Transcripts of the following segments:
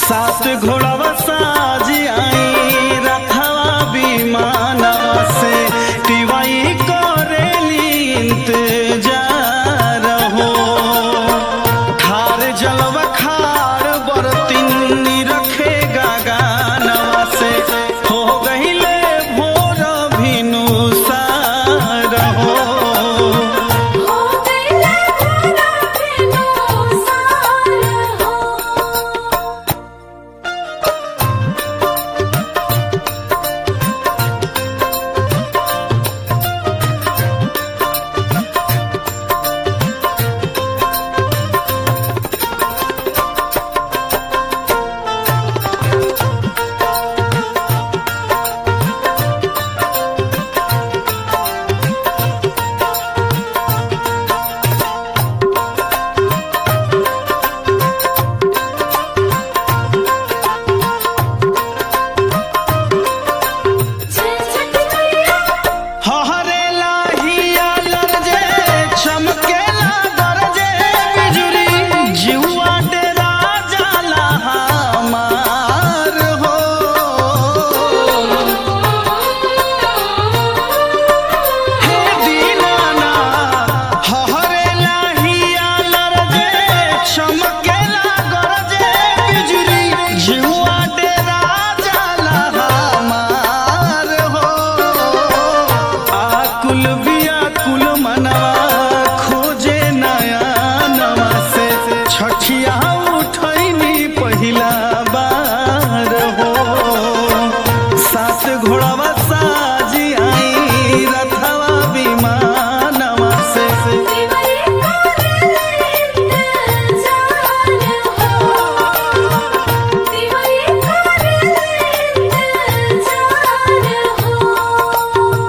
सात घोड़ावा साजी आई रथवा विमानवा से टिवाई करेली इंतजार हो ठार जलवा खार बरतिनी रखे गानवा से हो गहिले भोर भिनु सार हो हो गईले भोरा भेनो सार हो जय छठी मैया हहरे लाहिया लरजे चमकेला गरजे बिजुरी जिहुआ डेरा जाला हमार हो हे दीनाना हहरे लाहिया लरजे चमकेला गरजे बिजुरी जिहुआ डेरा जाला हमार हो आकुल व्याकुल मनवा खोजे नया नवा से छठिया उठैनी पहिला बार हो सात घोड़ावा साजी आई रथवा विमानवा से दिवाली करेले इंतजार हो दिवाली करेले इंतजार हो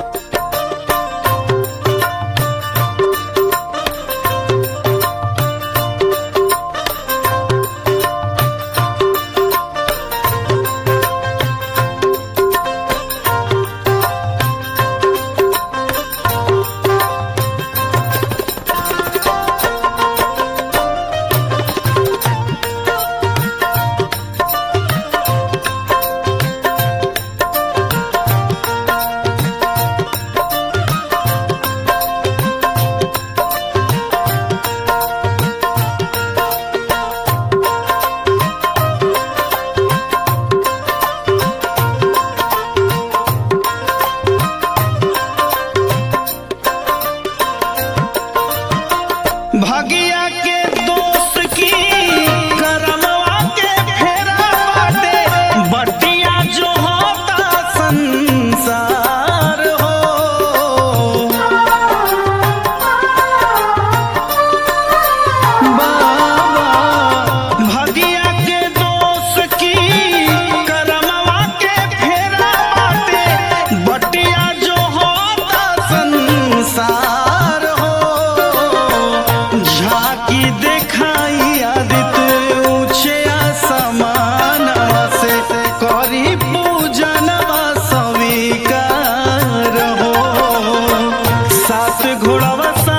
भगिया के दोस्त की करमवा के फेरा बाटे बटिया जो होता संसार हो बाबा भगिया के दोस्त की करमवा के फेरा बाटे बटिया जो होता संसार हो झाकी देखाई आदित्य ऊंचे आसमानवा से करी पूजनवा स्वीकार हो सात घोड़ावा सा